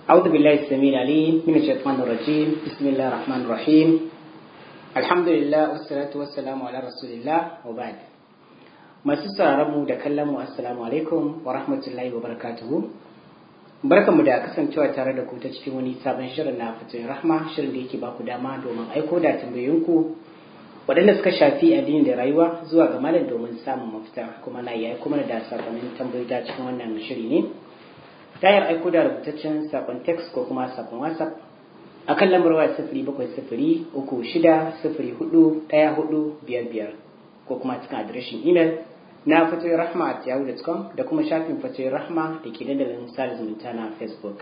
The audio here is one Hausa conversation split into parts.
أعوذ بالله السميع العليم من الشيطان الرجيم بسم الله الرحمن الرحيم الحمد لله والصلاة والسلام على رسول الله وبعد masu mu da kallon mu assalamu alaikum wa rahmatullahi wa barakatuhu barkanmu da kasancewa tare da ku ta cikin wani sabon shirin na fatoyin rahma shirin da yake ba ku dama domin aiko da tambayoyinku waɗanda suka shafi addini da rayuwa zuwa ga malam domin samun mafita kuma na iya kuma da sakonnin tambayoyi ta cikin wannan shiri ne tayar aiko da rubutaccen sakon text ko kuma sakon whatsapp a kan lambar waya sifiri bakwai sifiri uku shida sifiri hudu ɗaya hudu biyar biyar ko kuma cikin adireshin imel na fatoyin rahma a yahoo.com da kuma shafin fatoyin rahma da ke dandalin sada zumunta na facebook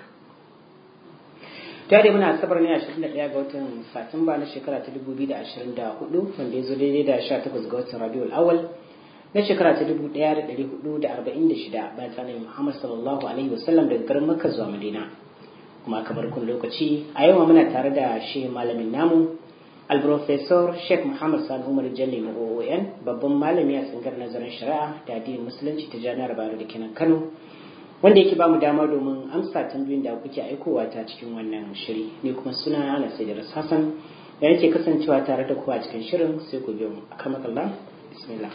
ta dai muna asabar ne 21 ga watan satumba na shekara ta 2024 wanda ya zo daidai da 18 ga watan rabiul awal na shekara ta 1446 bayan tsanin muhammad sallallahu alaihi wasallam daga garin makka zuwa madina kuma kamar kun lokaci a yau muna tare da shi malamin namu alprofesor sheikh muhammad sani umar jalli na oon babban malami a tsangar nazarin shari'a da addinin musulunci ta jami'ar bayero da kenan kano wanda yake bamu dama domin amsa tambayoyin da kuke aikowa ta cikin wannan shiri ne kuma suna ana sai da hassan da yake kasancewa tare da ku a cikin shirin sai ku biyo mu akamakallah bismillah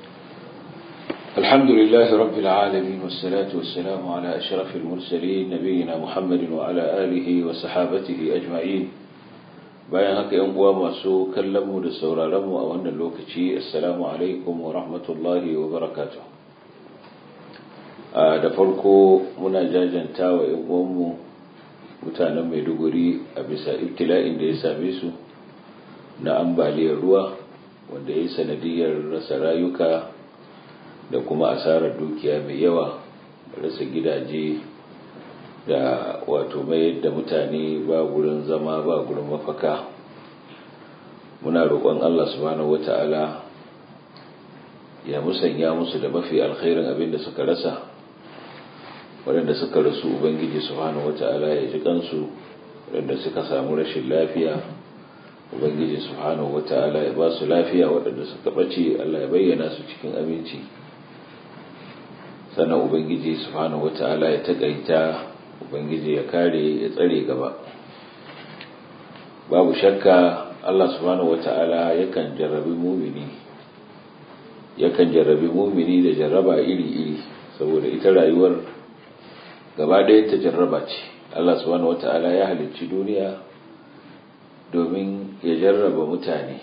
الحمد لله رب العالمين والصلاة والسلام على أشرف المرسلين نبينا محمد وعلى آله وصحابته أجمعين bayan haka yan uwa masu kallon mu da sauraron mu a wannan lokaci assalamu alaikum wa rahmatullahi wa barakatuh da farko muna jajanta wa yan uwan mu mutanen Maiduguri a bisa ibtila'in da ya same su na ambaliyar ruwa wanda ya yi sanadiyar rasa rayuka da kuma asarar dukiya mai yawa rasa gidaje da wato mayar da mutane ba gurin zama ba gurin mafaka muna roƙon Allah subhanahu wata'ala ya musanya musu da mafi alkhairin abin da suka rasa waɗanda suka rasu ubangiji subhanahu wata'ala ya ji kansu waɗanda suka samu rashin lafiya ubangiji subhanahu wata'ala ya ba su lafiya waɗanda suka ɓace Allah ya bayyana su cikin aminci sannan ubangiji subhanahu wata'ala ya taƙaita ubangiji ya kare ya tsare gaba babu shakka Allah subhanahu wata'ala yakan jarrabi mumini yakan jarrabi mumini da jarraba iri-iri saboda ita rayuwar gaba ɗaya ta jarraba ce Allah subhanahu wata'ala ya halicci duniya domin ya jarraba mutane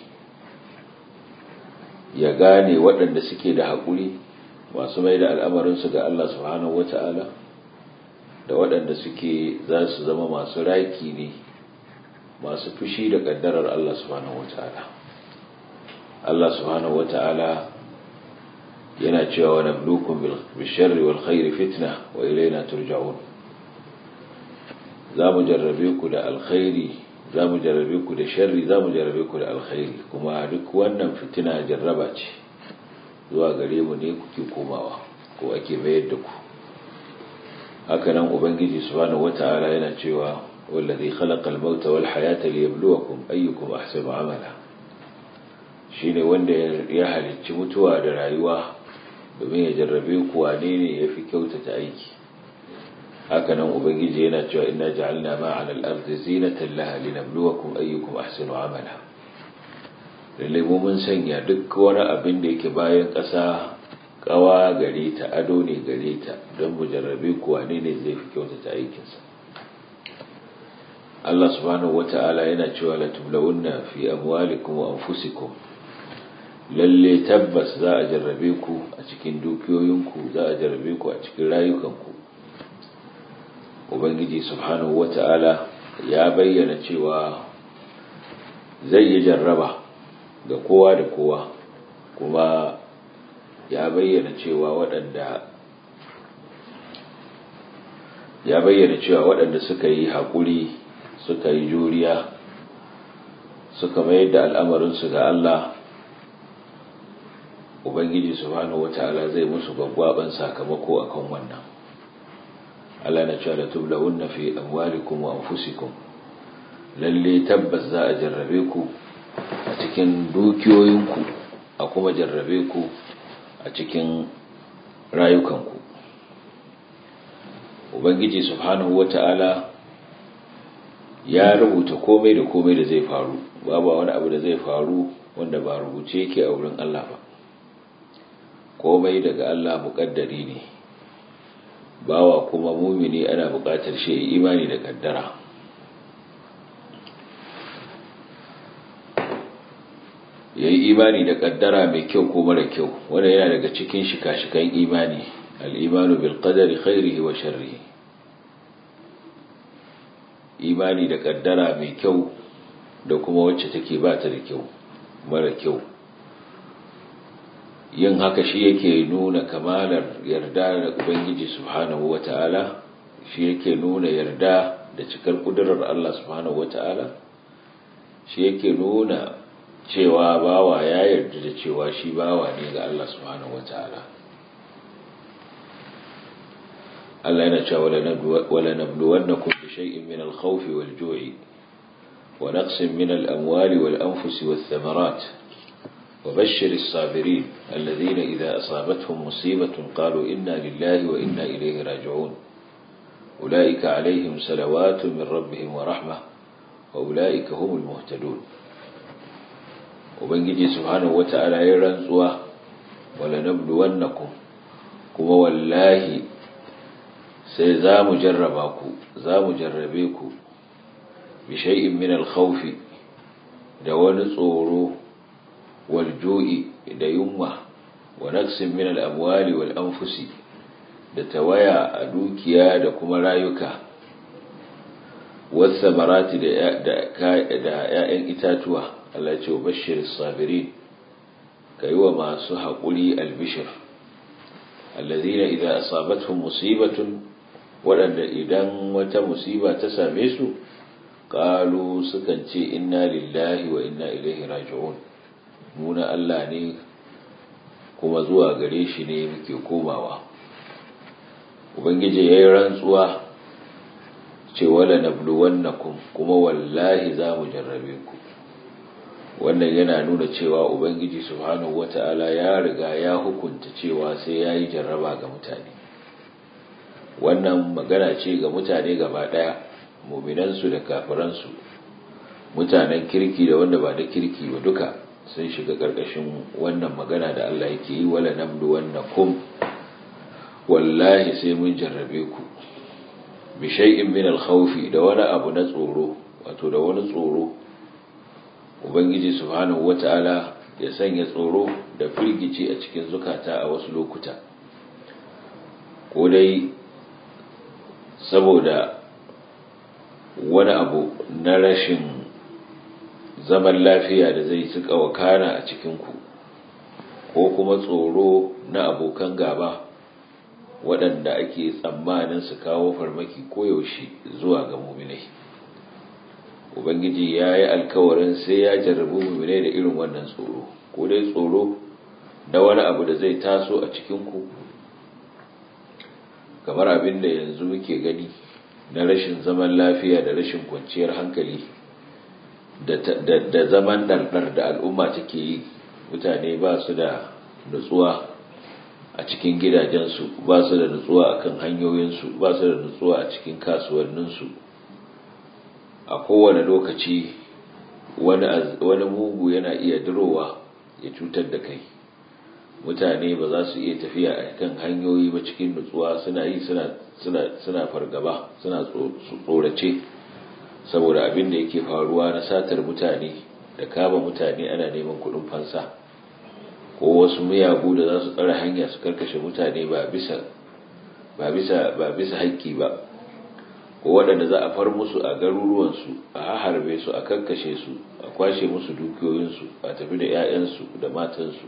ya gane waɗanda suke da haƙuri masu mai da al'amarinsu ga Allah subhanahu wata'ala da waɗanda suke za su zama masu raki ne masu fushi da ƙaddarar Allah subhanahu wata'ala Allah subhanahu wata'ala yana cewa wa nablukum bil sharri wal khairi fitna wa ilayna turja'un za mu jarrabe ku da alkhairi za mu jarrabe ku da sharri za mu jarrabe ku da alkhairi kuma duk wannan fitina jarraba ce zuwa gare mu ne kuke komawa ko ake mayar da ku hakanan ubangiji subhanahu wata'ala yana cewa wallazi khalaqal mauta wal hayata liyabluwakum ayyukum ahsanu amala shine wanda ya halicci mutuwa da rayuwa domin ya jarrabe ku wane ne yafi kyautata aiki hakanan ubangiji yana cewa inna ja'alna ma 'ala al-ardi zinatan laha linabluwakum ayyukum ahsanu amala lalle mu mun sanya duk wani abin da yake bayan ƙasa kawa gare ta ado ne gare ta don mu jarrabe kuwa ne ne zai fi kyautata aikinsa Allah subhanahu wata'ala yana cewa la tublawunna fi amwalikum wa anfusikum lalle tabbas za a jarrabe ku a cikin dukiyoyinku za a jarrabe ku a cikin rayukanku ubangiji subhanahu wata'ala ya bayyana cewa zai yi jarraba ga kowa da kowa kuma ya bayyana cewa waɗanda ya bayyana cewa waɗanda suka yi haƙuri suka yi juriya suka mayar da al'amarinsu ga Allah Ubangiji subhanahu wata'ala zai musu gwaggwaban sakamako akan wannan Allah na cewa da tublawunna fi amwalikum wa anfusikum lalle tabbas za a jarrabe ku a cikin dukiyoyinku a kuma jarrabe ku a cikin rayukanku ubangiji subhanahu wata'ala ya rubuta komai da komai da zai faru babu wani abu da zai faru wanda ba rubuce yake a wurin Allah ba komai daga Allah muƙaddari ne bawa kuma mumini ana buƙatar shi imani da kaddara ya yi imani da kaddara mai kyau ko mara kyau wanda yana daga cikin shika-shikan imani al'imanu bil qadari khairihi wa sharrihi imani da kaddara mai kyau da kuma wacce take ba ta da kyau mara kyau yin haka shi yake nuna kamalar yarda da ubangiji subhanahu wata'ala shi yake nuna yarda da cikar kudurar Allah subhanahu wata'ala shi yake nuna cewa bawa ya yarda da cewa shi bawa ne ga Allah subhanahu wata'ala Allah yana cewa wala nabluwannakum bi shay'in min al-khawfi wal-ju'i wa naqsin min al-amwali wal-anfusi wath-thamarat وبشر الصابرين الذين إذا أصابتهم مصيبة قالوا إنا لله وإنا إليه راجعون أولئك عليهم سلوات من ربهم ورحمة وأولئك هم المهتدون وبنجي سبحانه وتعالى يرنزوا ولنبلونكم كما والله سيزام جرباكو زام جربيكو بشيء من الخوف دون صورو والجوء da yunwa wa naqsin min al-amwali wal anfusi da tawaya a dukiya da kuma rayuka was samarati da da ƴaƴan itatuwa Allah ya ce bashir sabirin kai wa masu haƙuri albishir alladhina idza asabatuhum musibatun wadanda idan wata musiba ta same su qalu sukan ce inna lillahi wa inna ilaihi raji'un muna Allah ne kuma zuwa gare shi ne muke komawa ubangiji yayi rantsuwa ce wala nabluwannakum kuma wallahi za mu jarrabe ku wannan yana nuna cewa ubangiji subhanahu wata'ala ya riga ya hukunta cewa sai yayi jarraba ga mutane wannan magana ce ga mutane gaba daya mu'minansu da kafiransu mutanen kirki da wanda ba da kirki ba duka sun shiga ƙarƙashin wannan magana da Allah yake yi wala nabdu wannakum wallahi sai mun jarrabe ku bi shay'in min al-khawf da wani abu na tsoro wato da wani tsoro ubangiji subhanahu wata'ala ya sanya tsoro da firgici a cikin zukata a wasu lokuta ko dai saboda wani abu na rashin zaman lafiya da zai suka wakana a cikinku ko kuma tsoro na abokan gaba waɗanda ake tsammanin su kawo farmaki koyaushe zuwa ga muminai ubangiji ya yi alkawarin sai ya jarrabu muminai da irin wannan tsoro ko dai tsoro da wani abu da zai taso a cikinku kamar abin da yanzu muke gani na rashin zaman lafiya da rashin kwanciyar hankali da zaman ɗarɗar da al'umma take yi mutane ba su da nutsuwa a cikin gidajensu ba su da nutsuwa a kan hanyoyinsu ba su da nutsuwa a cikin kasuwanninsu a kowane lokaci wani mugu yana iya dirowa ya cutar da kai mutane ba za su iya tafiya a kan hanyoyi ba cikin nutsuwa suna yi suna fargaba suna tsorace saboda abin da yake faruwa na satar mutane da kama mutane ana neman kudin fansa ko wasu miyagu da za su tsara hanya su karkashe mutane ba bisa ba bisa ba bisa haƙƙi ba ko waɗanda za a far musu a garuruwansu a harbe su a karkashe su a kwashe musu dukiyoyinsu a tafi da 'ya'yansu da matansu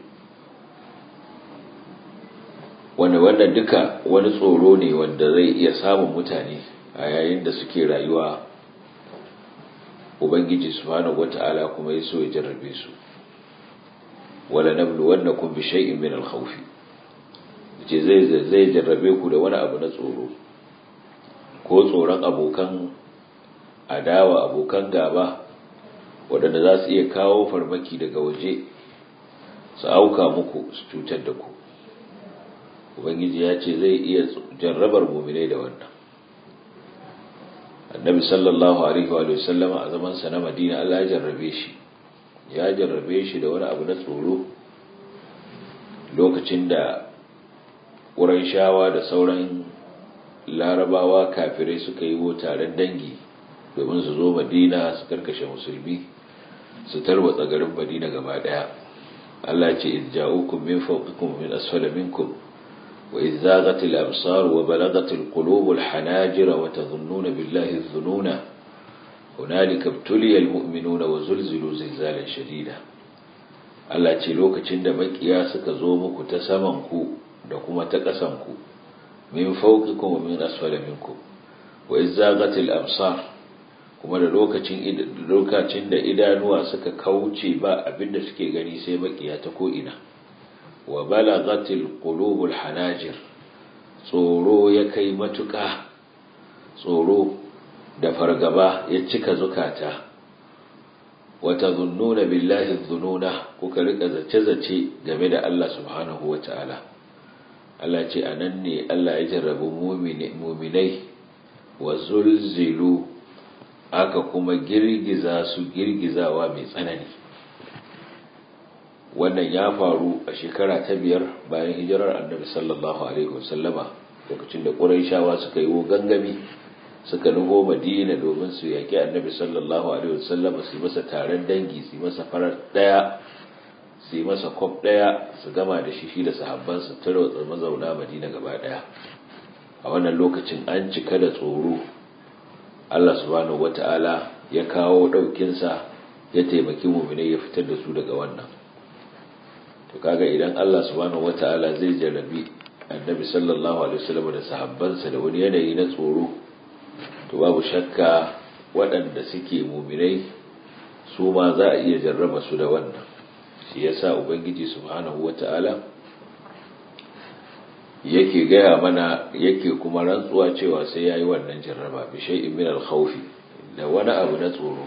wanda wannan duka wani tsoro ne wanda zai iya samun mutane a yayin da suke rayuwa ubangiji subhanahu wata'ala kuma ya so ya jarrabe su wala nablu wannakum bi shay'in min al-khawf ce zai zai jarrabe ku da wani abu na tsoro ko tsoron abokan adawa abokan gaba waɗanda za su iya kawo farmaki daga waje su auka muku su cutar da ku ubangiji ya ce zai iya jarrabar muminai da wannan annabi sallallahu alaihi wa sallama a zaman sa na madina Allah ya jarrabe shi ya jarrabe shi da wani abu na tsoro lokacin da ƙuraishawa da sauran larabawa kafirai suka yi taron dangi domin su zo madina su karkashe musulmi su tarwatsa garin madina gaba daya Allah ce iz ja'ukum min fawqikum min asfala minkum wa iz zaghatil absar wa balagatil qulubul hanajir wa tadhunnuna billahi dhununa hunalika ibtuliya almu'minuna wa zulzilu zilzalan shadida Allah ce lokacin da makiya suka zo muku ta saman ku da kuma ta ƙasan ku min fawqikum wa min asfala minkum wa iz zaghatil absar kuma da lokacin lokacin da idanuwa suka kauce ba abinda suke gani sai makiya ta ko ina wa balagatil qulubul hanajir tsoro ya kai matuƙa tsoro da fargaba ya cika zukata wata zunnuna billahi zununa kuka rika zace-zace game da Allah subhanahu wa ta'ala Allah ce a nan ne Allah ya jarrabu muminai wa zulzilu aka kuma girgiza su girgizawa mai tsanani wannan ya faru a shekara ta biyar bayan hijirar annabi sallallahu alaihi wasallama lokacin da ƙuraishawa suka yi gangami suka nufo madina domin su yaƙi annabi sallallahu alaihi wasallama su yi masa taron dangi su yi masa farar ɗaya su yi masa kwaf ɗaya su gama da shi shi da sahabbansa tarwatsa mazauna madina gaba ɗaya a wannan lokacin an cika da tsoro Allah subhanahu wata'ala ya kawo ɗaukinsa ya taimaki muminai ya fitar da su daga wannan to kaga idan Allah subhanahu wata'ala zai jarrabi annabi sallallahu alaihi wasallam da sahabbansa da wani yanayi na tsoro to babu shakka waɗanda suke muminai su ma za a iya jarraba su da wannan shi yasa ubangiji subhanahu wata'ala yake gaya mana yake kuma rantsuwa cewa sai yayi wannan jarraba bi shay'in min al-khawf da wani abu na tsoro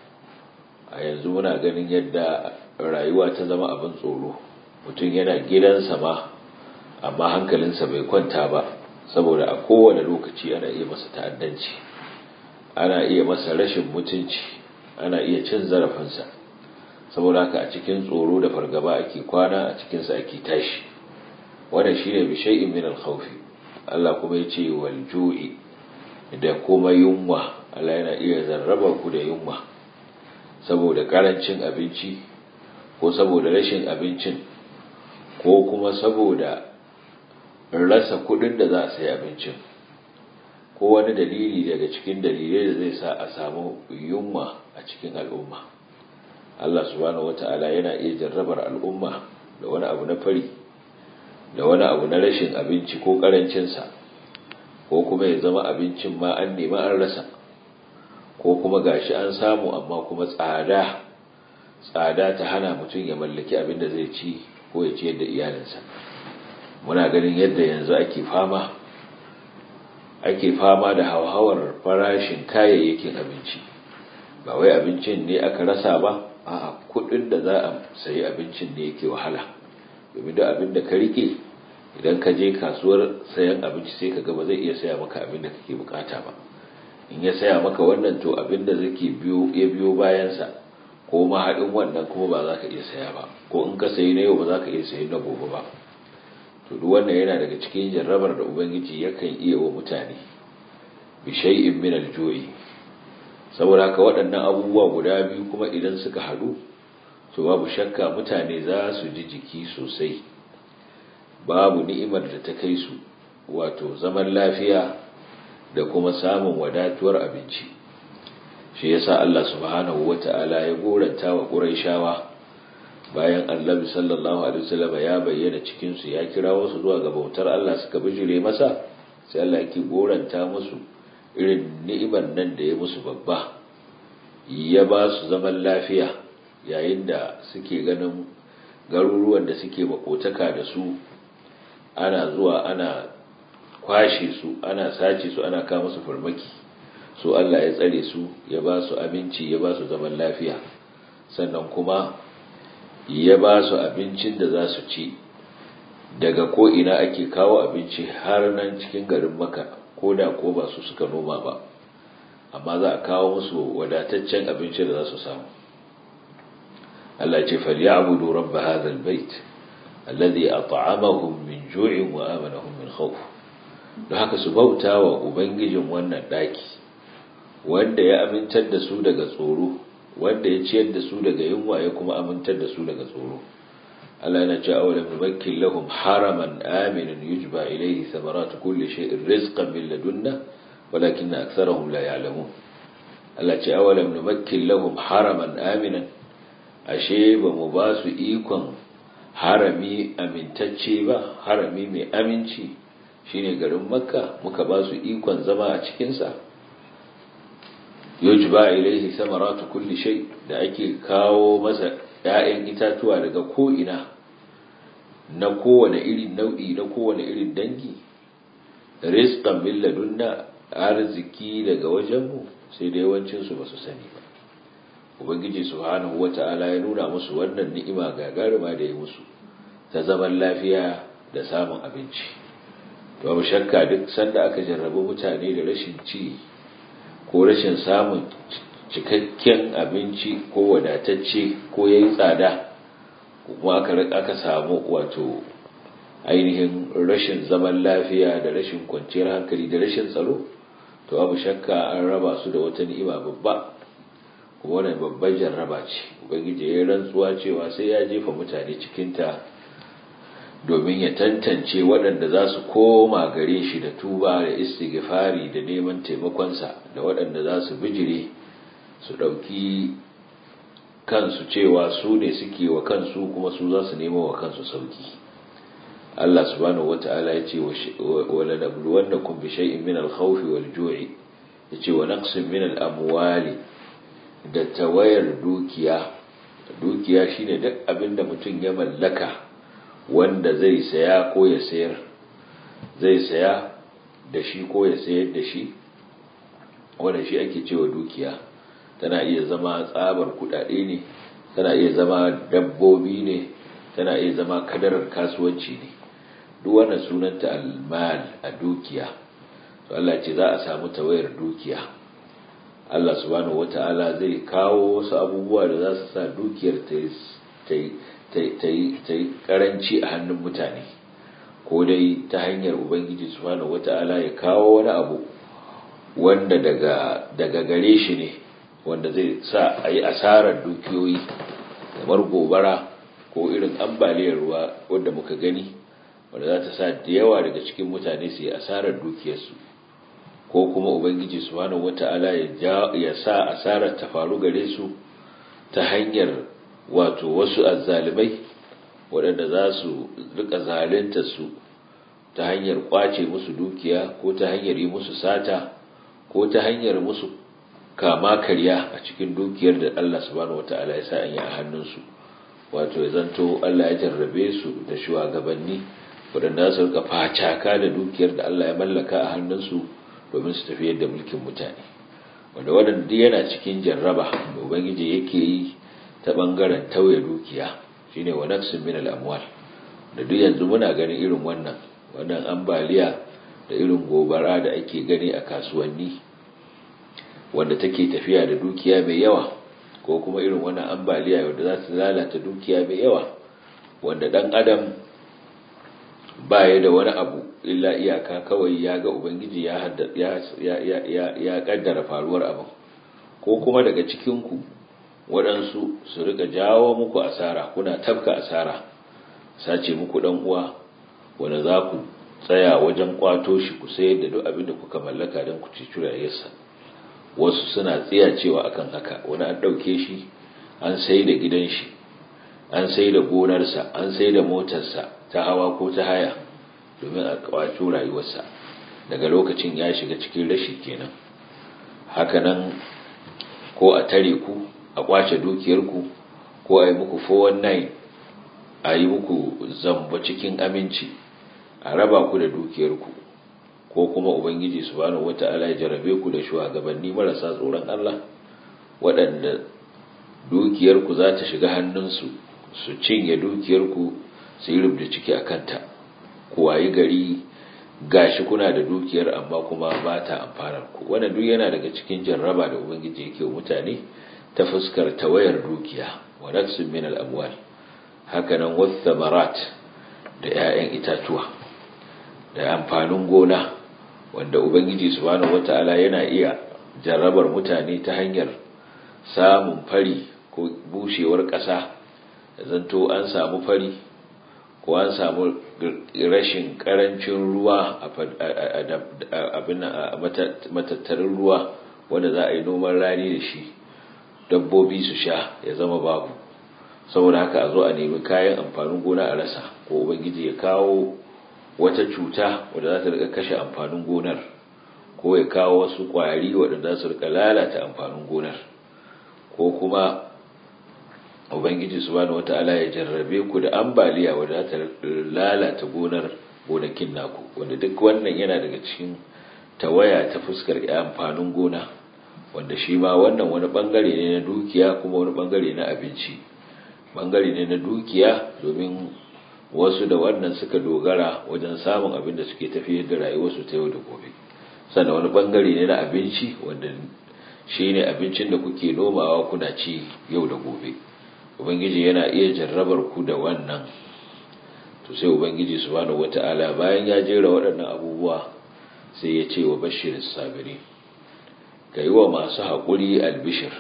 a yanzu muna ganin yadda rayuwa ta zama abin tsoro mutum yana gidansa ma amma hankalinsa bai kwanta ba saboda a kowane lokaci ana iya masa ta'addanci ana iya masa rashin mutunci ana iya cin zarafinsa saboda haka a cikin tsoro da fargaba ake kwana a cikinsa ake tashi wannan shine bi shay'in min al-khawf Allah kuma yace wal ju'i da kuma yunwa Allah yana iya zarraba ku da yunwa saboda karancin abinci ko saboda rashin abincin ko kuma saboda rasa kudin da za a sayi abincin ko wani dalili daga cikin dalilai da zai sa a samu yunwa a cikin al'umma Allah subhanahu wata'ala yana iya jarrabar al'umma da wani abu na fari da wani abu na rashin abinci ko karancinsa ko kuma ya zama abincin ma an nema an rasa ko kuma gashi an samu amma kuma tsada tsada ta hana mutum ya mallaki abin da zai ci ko ya ciyar da iyalinsa muna ganin yadda yanzu ake fama ake fama da hauhawar farashin kayayyakin abinci ba wai abincin ne aka rasa ba a kudin da za a sayi abincin ne yake wahala domin da abin da ka rike idan ka je kasuwar sayan abinci sai ka ba zai iya saya maka abin da kake bukata ba in ya saya maka wannan to abin da zai biyo ya biyo bayansa ko ma haɗin wannan kuma ba za ka iya saya ba ko in ka sayi na yau ba za ka iya sayi na gobe ba to duk wannan yana daga cikin jarrabar da ubangiji yakan iya wa mutane bi shay'in min al-ju'i saboda haka waɗannan abubuwa guda biyu kuma idan suka haɗu to babu shakka mutane za su ji jiki sosai babu ni'imar da ta kai su wato zaman lafiya da kuma samun wadatuwar abinci shi yasa Allah subhanahu wata'ala ya goranta wa Qurayshawa bayan Annabi sallallahu alaihi wasallam ya bayyana cikin su ya kira wasu zuwa ga bautar Allah suka bijire masa sai Allah yake goranta musu irin ni'imar nan da ya musu babba ya ba su zaman lafiya yayin da suke ganin garuruwan da suke makotaka da su ana zuwa ana kwashe su ana sace su ana kawo musu farmaki su Allah ya tsare su ya ba su abinci ya ba su zaman lafiya sannan kuma ya ba su abincin da za su ci daga ko ina ake kawo abinci har nan cikin garin maka ko da ko ba su suka noma ba amma za a kawo musu wadataccen abinci da za su samu Allah ce falyabudu rabb hadha albayt alladhi at'amahum min ju'in wa amanahum min khawf don haka su bauta wa ubangijin wannan daki wanda ya amintar da su daga tsoro wanda ya ciyar da su daga yunwa ya kuma amintar da su daga tsoro Allah yana cewa awalam numakkin lahum haraman aminan yujba ilayhi thamaratu kulli shay'in rizqan min ladunna walakinna aktharahum la ya'lamun Allah ce awalam numakkin lahum haraman aminan ashe ba mu ba su ikon harami amintacce ba harami mai aminci shine garin makka muka ba su ikon zama a cikinsa yujba ilaihi samaratu kulli shay da ake kawo masa ‘ya'yan itatuwa daga ko'ina na kowane irin nau'i na kowane irin dangi rizqan min ladunna arziki daga wajenmu sai da yawancinsu ba su sani ba ubangiji subhanahu wata'ala ya nuna musu wannan ni'ima gagarima da ya musu ta zaman lafiya da samun abinci babu shakka duk sanda aka jarrabu mutane da rashin ci ko rashin samun cikakken abinci ko wadatacce ko yayi tsada kuma aka aka samu wato ainihin rashin zaman lafiya da rashin kwanciyar hankali da rashin tsaro to babu shakka an raba su da wata ni'ima babba kuma wannan babban jarraba ce ubangiji ya rantsuwa cewa sai ya jefa mutane cikinta domin ya tantance waɗanda za su koma gare shi da tuba da istighfari da neman taimakonsa da waɗanda za su bijire su ɗauki kansu cewa su ne suke wa kansu kuma su za su nemo wa kansu sauki Allah subhanahu wata'ala ya ce wa lanabluwannakum bi shay'in min al-khawfi wal-ju'i yace wa naqsin min al-amwali da tawayar dukiya dukiya shine duk abinda mutum ya mallaka wanda zai saya ko ya sayar zai saya da shi ko ya sayar da shi wanda shi ake cewa dukiya tana iya zama tsabar kudade ne tana iya zama dabbobi ne tana iya zama kadarar kasuwanci ne duk wannan sunanta almal a dukiya to Allah ce za a samu tawayar dukiya Allah subhanahu wata'ala zai kawo wasu abubuwa da za su sa dukiyar ta yi karanci a hannun mutane ko dai ta hanyar ubangiji subhanahu wata'ala ya kawo wani abu wanda daga daga gare shi ne wanda zai sa a yi asarar dukiyoyi kamar gobara ko irin ambaliyar ruwa wadda muka gani wanda za ta sa da yawa daga cikin mutane su yi asarar dukiyarsu ko kuma ubangiji subhanahu wata'ala ya sa asarar ta faru gare su ta hanyar wato wasu azzalimai waɗanda za su rika zalunta su ta hanyar kwace musu dukiya ko ta hanyar yi musu sata ko ta hanyar musu kama karya a cikin dukiyar da Allah subhanahu wata'ala ya sa an yi a hannunsu wato ya zanto Allah ya jarrabe su da shugabanni waɗanda su rika facaka da dukiyar da Allah ya mallaka a hannunsu domin su tafiyar da mulkin mutane wanda waɗanda yana cikin jarraba da ubangiji yake yi ta ɓangaren tauye dukiya shine wa nafsin min al-amwal da duk yanzu muna ganin irin wannan wannan ambaliya da irin gobara da ake gani a kasuwanni wanda take tafiya da dukiya mai yawa ko kuma irin wannan ambaliya wanda za ta lalata dukiya mai yawa wanda dan adam baya da wani abu illa iyaka kawai ya ga ubangiji ya ya kaddara faruwar abin ko kuma daga cikinku waɗansu su rika jawo muku asara kuna tafka asara sace muku ɗan uwa wanda za ku tsaya wajen kwato shi ku sayar da duk abin da kuka mallaka don ku ci curayensa wasu suna tsiya cewa akan haka wani an ɗauke shi an sai da gidan shi an sai da gonarsa an sai da motarsa ta hawa ko ta haya domin a kwato rayuwarsa daga lokacin ya shiga cikin rashi kenan hakanan ko a tare ku a kwace dukiyarku ko a yi muku 419 a yi muku zamba cikin aminci a raba ku da dukiyarku ko kuma ubangiji subhanahu wata'ala ya jarabe ku da shugabanni marasa tsoron Allah waɗanda dukiyarku za ta shiga hannunsu su cinye dukiyarku su yi rubda ciki a kanta ku wayi gari gashi kuna da dukiyar amma kuma ba ta amfanar ku wannan duk yana daga cikin jarraba da ubangiji yake wa mutane ta fuskar tawayar dukiya wa naqsin min al-amwal haka nan wathamarat da 'ya'yan itatuwa da amfanin gona wanda ubangiji subhanahu wata'ala yana iya jarrabar mutane ta hanyar samun fari ko bushewar ƙasa zanto an samu fari ko an samu rashin karancin ruwa a matattarin ruwa wanda za a yi noman rani da shi dabbobi su sha ya zama babu saboda haka a zo a nemi kayan amfanin gona a rasa ko ubangiji ya kawo wata cuta wadda za ta rika kashe amfanin gonar ko ya kawo wasu kwari waɗanda za su rika lalata amfanin gonar ko kuma ubangiji subhanahu wata'ala ya jarrabe ku da ambaliya wadda za ta lalata gonar gonakin naku wanda duk wannan yana daga cikin tawaya ta fuskar amfanin gona wanda shi ma wannan wani bangare ne na dukiya kuma wani bangare na abinci bangare ne na dukiya domin wasu da wannan suka dogara wajen samun abin da suke tafiyar da rayuwarsu ta yau da gobe sannan wani bangare ne na abinci wanda shi ne abincin da kuke nomawa kuna ci yau da gobe ubangiji yana iya jarrabar ku da wannan to sai ubangiji subhanahu wata'ala bayan ya jera waɗannan abubuwa sai ya ce wa bashir sabiri ka yi wa masu haƙuri albishir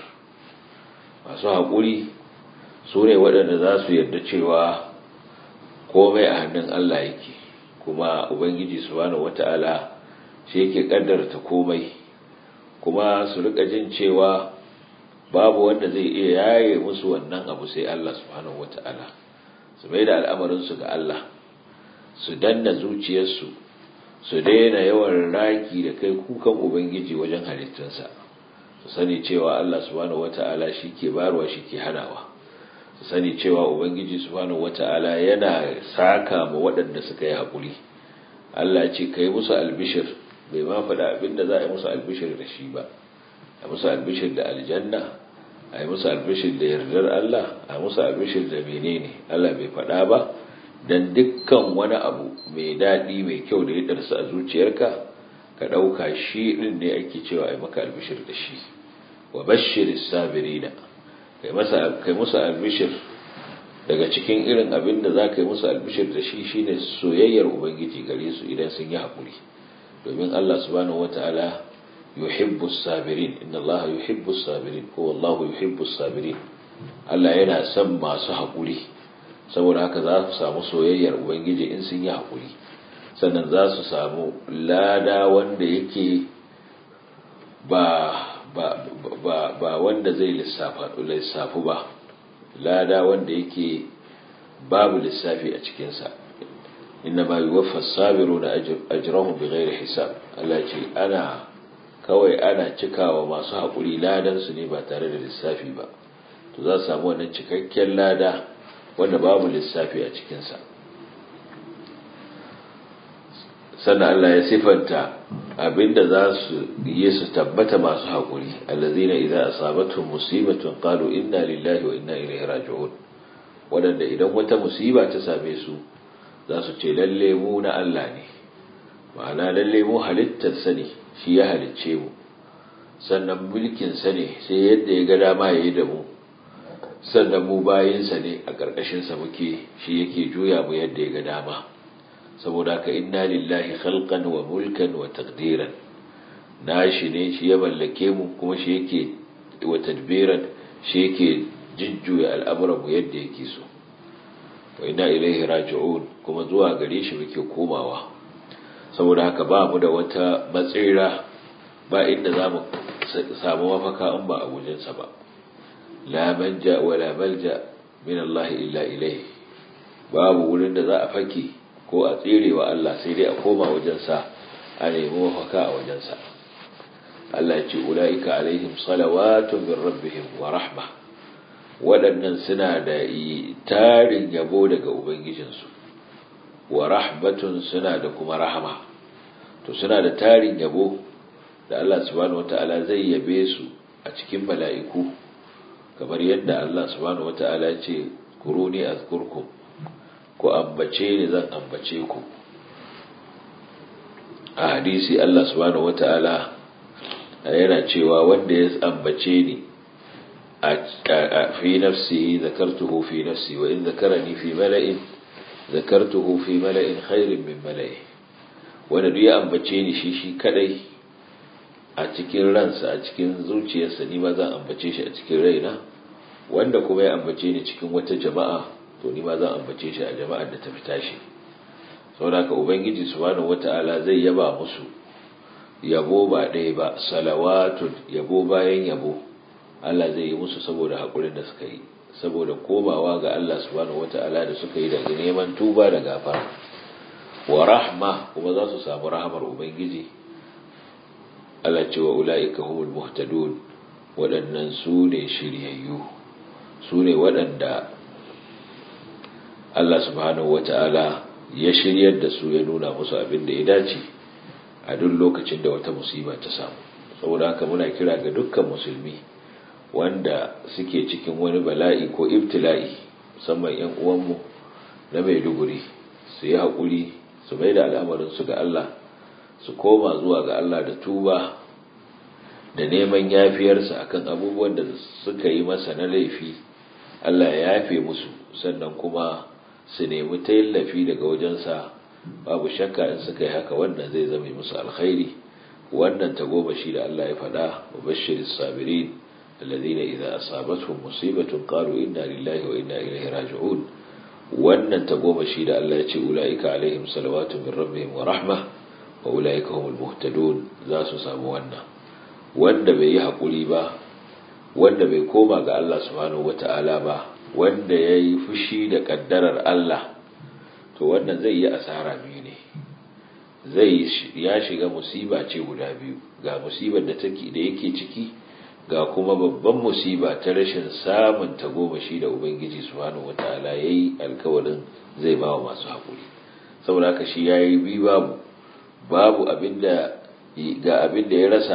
masu haƙuri su ne waɗanda za su yarda cewa komai a hannun Allah yake kuma ubangiji subhanahu wata'ala shi yake kaddarta komai kuma su rika jin cewa babu wanda zai iya yaye musu wannan abu sai Allah subhanahu wata'ala su mai da al'amarinsu ga Allah su danna zuciyarsu su daina yawan raki da kai kukan ubangiji wajen halittunsa su sani cewa Allah subhanahu wata'ala shi ke barwa shi ke hanawa su sani cewa ubangiji subhanahu wata'ala yana saka ma waɗanda suka yi haƙuri Allah ce ka yi musu albishir bai ma faɗa abin da za a yi musu albishir da shi ba a musu albishir da aljanna a yi musu albishir da yardar Allah a musu albishir da menene Allah bai faɗa ba dan dukkan wani abu mai daɗi mai kyau da ya darsa a zuciyarka ka ɗauka shi ɗin ne ake cewa a yi maka albishir da shi wa bashiris sabirina kai musu albishir daga cikin irin abin da za ka yi musu albishir da shi shine soyayyar ubangiji gare su idan sun yi haƙuri domin Allah subhanahu wata'ala yuhibbu sabirin inna Allah yuhibbu sabirin ko wallahu yuhibbu sabirin Allah yana son masu haƙuri saboda haka za su samu soyayyar ubangiji in sun yi haƙuri sannan za su samu lada wanda yake ba ba ba ba wanda zai lissafu ba lada wanda yake babu lissafi a cikinsa inna ma yuwaffa sabiruna ajrahum bighairi hisab Allah ce ana kawai ana cikawa masu haƙuri ladan su ne ba tare da lissafi ba to za su samu wannan cikakken lada wanda babu lissafi a cikinsa sannan Allah ya sifanta abinda za su yi su tabbata masu haƙuri allazina idza asabatuhum musibatun qalu inna lillahi wa inna ilaihi raji'un wadanda idan wata musiba ta same su za su ce lalle mu na Allah ne ma'ana lalle mu halittar sa ne shi ya halicce mu sannan mulkin sa ne sai yadda ya ga dama yayi da mu sannan mu bayin sa ne a karkashin sa muke shi yake juya mu yadda ya ga dama saboda ka inna lillahi khalqan wa mulkan wa taqdiran nashi ne shi ya mallake mu kuma shi yake wa tadbiran shi yake jujjuya al'amuran mu yadda yake so wa inna ilaihi raji'un kuma zuwa gare shi muke komawa saboda haka ba mu da wata matsira ba inda za mu samu mafaka in ba a wajensa ba la manja wa la malja min Allah illa ilaihi babu wurin da za a fake ko a tsere wa Allah sai dai a koma wajensa a nemi mafaka a wajensa Allah ya ce ula'ika alaihim salawatun min rabbihim wa rahma waɗannan suna da tarin yabo daga ubangijinsu wa rahmatun suna da kuma rahama to suna da tarin yabo da Allah subhanahu wata'ala zai yabe su a cikin mala'iku kamar yadda Allah subhanahu wata'ala ya ce kuruni azkurkum ku ambace ni zan ambace ku a hadisi Allah subhanahu wata'ala yana cewa wanda ya ambace ni a fi nafsi zakartuhu fi nafsi wa in zakarani fi mala'in zakartuhu fi mala'in khairin min mala'i wanda duk ya ambace ni shi shi kadai a cikin ransa a cikin zuciyarsa ni ma zan ambace shi a cikin raina wanda kuma ya ambace ni cikin wata jama'a to ni ma zan ambace shi a jama'ar da ta fita shi saboda ka ubangiji subhanahu wata'ala zai yaba musu yabo ba ɗaya ba salawatun yabo bayan yabo Allah zai yi musu saboda haƙurin da suka yi saboda komawa ga Allah subhanahu wata'ala da suka yi daga neman tuba da gafara wa rahma kuma za su samu rahamar ubangiji Allah ce wa ula'ika humul muhtadun waɗannan su ne shiryayyu su ne waɗanda Allah subhanahu wata'ala ya shiryar da su ya nuna musu abin da ya dace a duk lokacin da wata musiba ta samu saboda haka muna kira ga dukkan musulmi wanda suke cikin wani bala'i ko ibtila'i musamman 'yan uwanmu na maiduguri su yi haƙuri su mai da al'amarinsu ga Allah su koma zuwa ga Allah da tuba da neman yafiyarsa akan abubuwan da suka yi masa na laifi Allah ya yafe musu sannan kuma su nemi tallafi daga wajensa babu shakka in suka yi haka wannan zai zama musu alkhairi wannan tagomashi da Allah ya faɗa wa bashiris sabirin alladhina idza asabatuhum musibatun qalu inna lillahi wa inna ilaihi raji'un wannan tagomashi da Allah ya ce ulaika alaihim salawatu min rabbihim wa rahma wa ulaika humul muhtadun za su samu wannan wanda bai yi hakuri ba wanda bai koma ga Allah subhanahu wata'ala ba wanda ya yi fushi da kaddarar Allah to wannan zai yi asara biyu ne zai ya shiga musiba ce guda biyu ga musibar da take da yake ciki ga kuma babban musiba ta rashin samun tagomashi da ubangiji subhanahu wataala yayi alkawarin zai bawa masu hakuri saboda haka shi yayi bi babu babu abinda ga abinda ya rasa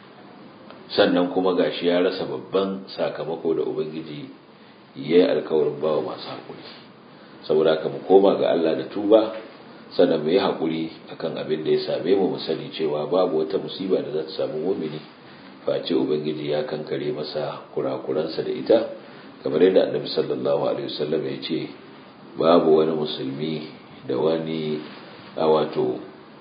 sannan kuma gashi ya rasa babban sakamako da ubangiji yayi alkawarin bawa masu hakuri saboda haka mu koma ga Allah da tuba sannan mu yi hakuri akan abin da ya same mu mu sani cewa babu wata musiba da za ta samu mu'mini face ubangiji ya kankare masa kurakuransa da ita kamar yadda annabi sallallahu alaihi wasallam ya ce babu wani musulmi da wani a wato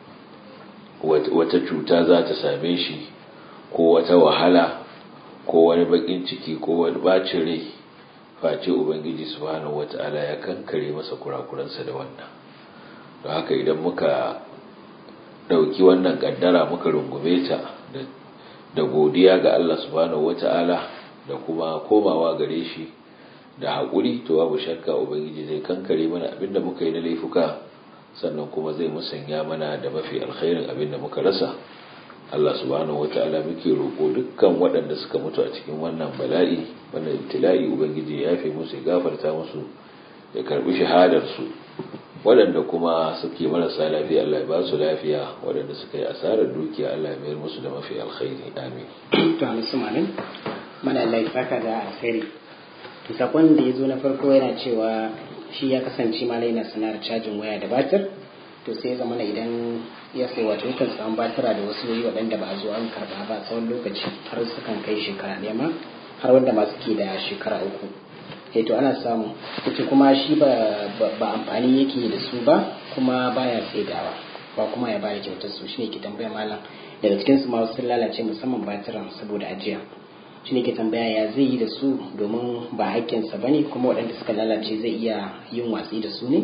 wata cuta za ta same shi ko wata wahala ko wani bakin ciki ko wani bacin rai face ubangiji subhanahu wata'ala ya kankare masa kurakuransa da wannan don haka idan muka dauki wannan kaddara muka rungume ta da godiya ga Allah subhanahu wata'ala da kuma komawa gare shi da haƙuri to babu shakka ubangiji zai kankare mana abinda muka yi na laifuka sannan kuma zai musanya mana da mafi alkhairin abinda muka rasa Allah subhanahu wata'ala muke roƙo dukkan waɗanda suka mutu a cikin wannan bala'i wannan ibtila'i ubangiji ya yafe musu ya gafarta musu ya karbi shahadar su waɗanda kuma suke marasa lafiya Allah ya ba su lafiya waɗanda suka yi asarar dukiya Allah ya mayar musu da mafi alkhairi amin to amin amin mana Allah ya saka da alkhairi to sakon da ya zo na farko yana cewa shi ya kasance malai na sanar cajin waya da batir to sai zama na idan ya sai wato yakan samu batira da wasu wuri waɗanda ba a zo an karɓa ba tsawon lokaci har sukan kai shekara ɗaya ma har wanda ma suke da shekara uku eh to ana samu ita kuma shi ba ba amfani yake da su ba kuma baya saidawa ba kuma ya bada kyautar su shine ke tambaya malam daga cikin su ma wasu sun lalace musamman batiran saboda ajiya shine ke tambaya ya zai yi da su domin ba haƙƙinsa bane kuma waɗanda suka lalace zai iya yin watsi da su ne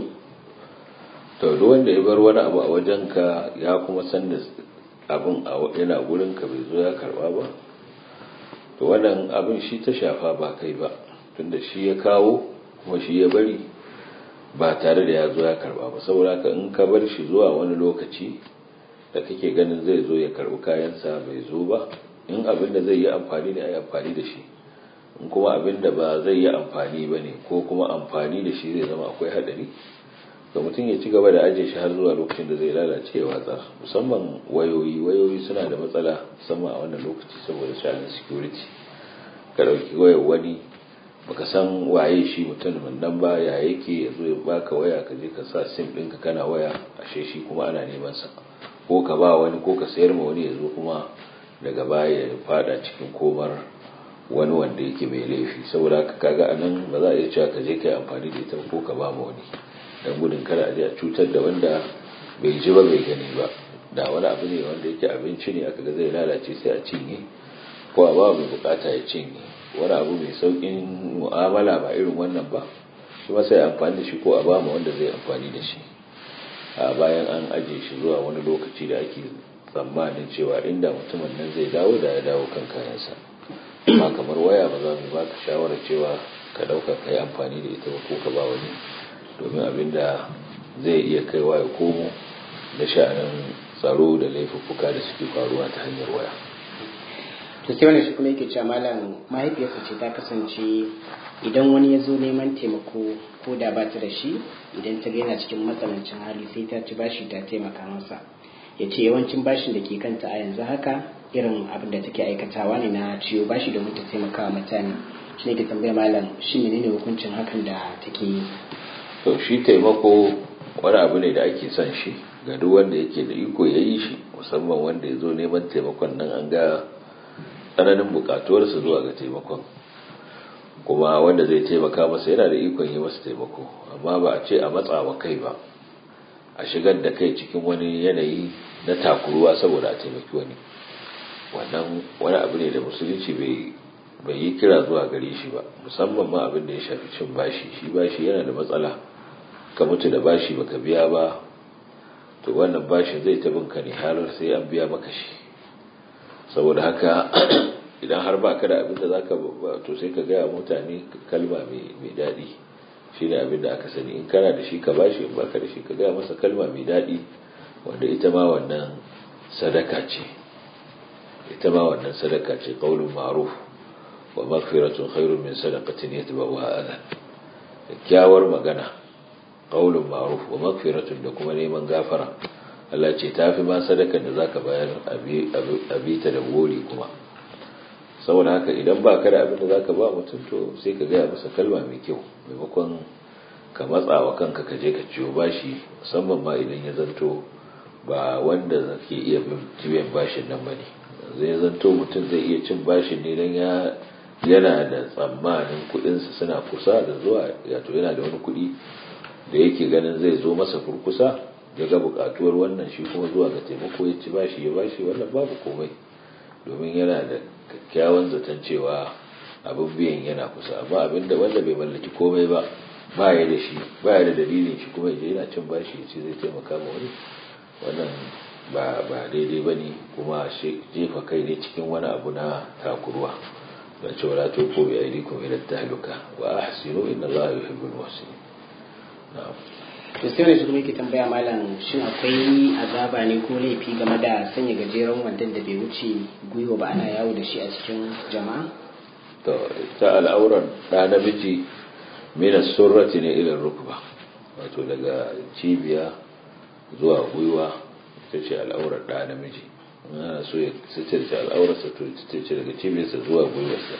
to duk wanda ya bar wani abu a wajenka ya kuma san da abin yana gurinka bai zo ya karba ba to wannan abin shi ta shafa ba kai ba tunda shi ya kawo kuma shi ya bari ba tare da ya zo ya karba ba saboda ka in ka bar shi zuwa wani lokaci da kake ganin zai zo ya karbi kayansa bai zo ba in abin da zai yi amfani ne a yi amfani da shi in kuma abin da ba zai yi amfani ba ne ko kuma amfani da shi zai zama akwai hadari ga mutum ya ci gaba da ajiye shi har zuwa lokacin da zai lalace ya watsar musamman wayoyi wayoyi suna da matsala musamman a wannan lokaci saboda sha'anin security ka ɗauki wayar wani baka san waye shi mutumin nan ba ya yake ya zo ya baka waya ka je ka sa sim ɗinka kana waya ashe shi kuma ana neman sa ko ka ba wani ko ka sayar ma wani ya zo kuma daga baya ya fada cikin komar wani wanda yake mai laifi saboda haka kaga anan ba za a iya cewa ka je ka yi amfani da ita ko ka ba ma wani dan gudun kada a je a cutar da wanda bai ji ba bai gani ba da wani abu ne wanda yake abinci ne aka ga zai lalace sai a cinye ko a ba mai bukata ya cinye wani abu mai saukin mu'amala ba irin wannan ba shi sai amfani da shi ko a ba ma wanda zai amfani da shi a bayan an ajiye shi zuwa wani lokaci da ake tsammanin cewa inda mutumin nan zai dawo da ya dawo kan kayansa amma kamar waya ba za mu ba ka shawarar cewa ka dauka ka yi amfani da ita ko ka ba wani domin abin da zai iya kaiwa ya komo da sha'anin tsaro da laifuffuka da suke faruwa ta hanyar waya to sai wannan shi kuma yake cewa malam mahaifiyarsa ce ta kasance idan wani ya zo neman taimako ko da ba ta da shi idan ta yana cikin matsanancin hali sai ta ci bashi ta taimaka masa ya ce yawancin bashin da ke kanta a yanzu haka irin abin da take aikatawa ne na ciwo bashi domin ta taimaka wa mutane shi ne ke tambaya malam shi menene hukuncin hakan da take yi to shi taimako wani abu ne da ake son shi ga duk wanda yake da iko ya yi shi musamman wanda ya zo neman taimakon nan an ga tsananin bukatuwarsa zuwa ga taimakon kuma wanda zai taimaka masa yana da ikon yi masa taimako amma ba a ce a matsawa kai ba a shigar da kai cikin wani yanayi na takuruwa saboda a taimaki wani wannan wani abu ne da musulunci bai yi kira zuwa gare shi ba musamman ma abin da ya shafi cin bashi shi bashi yana da matsala ka mutu da bashi baka biya ba to wannan bashin zai ta binka ne har sai an biya maka shi saboda haka idan har ba ka da abin da za ka to sai ka gaya mutane kalma mai daɗi shi ne abin da aka sani in kana da shi ka bashi in baka da shi ka gaya masa kalma mai daɗi wanda ita ma wannan sadaka ce ita ma wannan sadaka ce qaulun ma'ruf wa maghfiratun khairun min sadaqatin yatba'uha adha kyakkyawar magana qaulun ma'ruf wa maghfiratun da kuma neman gafara Allah ce tafi ma sadakar da zaka bayar abi ta da gori kuma saboda haka idan ba ka da abin da zaka ba mutum to sai ka gaya masa kalma mai kyau maimakon ka matsa wa kanka ka je ka ciwo bashi musamman ma idan ya zanto ba wanda zake iya biyan bashin nan bane zai zanto mutum zai iya cin bashin ne dan ya yana da tsammanin kuɗinsa suna kusa da zuwa yato yana da wani kuɗi da yake ganin zai zo masa kurkusa ya ga buƙatuwar wannan shi kuma zuwa ga taimako ya ci bashi ya bashi wannan babu komai domin yana da kyakkyawan zaton cewa abin biyan yana kusa amma abin da wanda bai mallaki komai ba ba ya da shi ba ya da dalilin shi kuma ya yana cin bashi ya ce zai taimaka ma wani wannan ba ba daidai ba ne kuma jefa kai ne cikin wani abu na takurwa da cewa la tuqu bi aydikum ila tahluka wa ahsinu inna allaha yuhibbul muhsinin na'am to sai wani kuma yake tambaya malam shin akwai azaba ne ko laifi game da sanya gajeren wandon da bai wuce gwiwa ba ana yawo da shi a cikin jama'a to ta al'auran da namiji mina surrati ne ila rukba wato daga cibiya zuwa gwiwa ita ce al'aurar da namiji ana so ya sitirce al'aurarsa to ita ce daga cibiyarsa zuwa gwiwarsa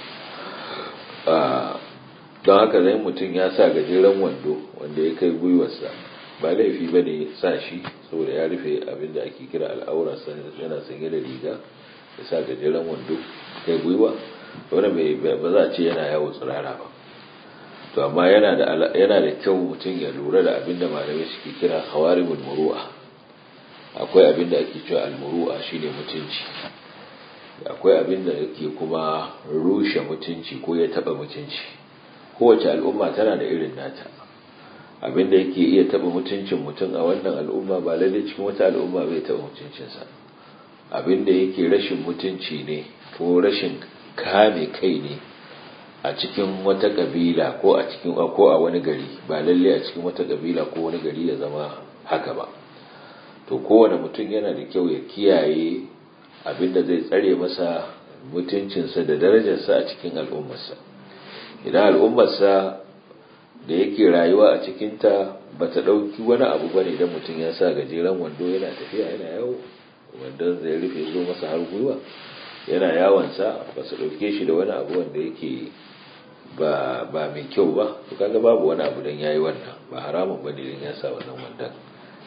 don haka zai mutum ya sa gajeren wando wanda ya kai gwiwarsa ba laifi ba ne sa shi saboda ya rufe abin da ake kira al'aurarsa yana sanye da riga ya sa gajeren wando kai gwiwa wani ba za a ce yana yawo tsirara ba to amma yana da kyau mutum ya lura da abin da malamai suke kira hawarimul muru'a akwai abin da ake cewa almuru'a shine mutunci akwai abin da yake kuma rushe mutunci ko ya taba mutunci kowace al'umma tana da irin nata abin da yake iya taba mutuncin mutum a wannan al'umma ba lalle cikin wata al'umma bai taba mutuncinsa abin da yake rashin mutunci ne ko rashin kame kai ne a cikin wata kabila ko a cikin ko a wani gari ba lalle a cikin wata kabila ko wani gari ya zama haka ba to kowane mutum yana da kyau ya kiyaye abinda zai tsare masa mutuncinsa da darajarsa a cikin al'ummarsa idan al'ummarsa da yake rayuwa a cikinta ba ta ɗauki wani abu ba ne don mutum ya sa gajeren wando yana tafiya yana yawo wandon zai rufe zo masa har gwiwa yana yawonsa ba su ɗauke shi da wani abu wanda yake ba mai kyau ba to kaga babu wani abu don yayi wannan ba haramun ba ne don ya sa wannan wandon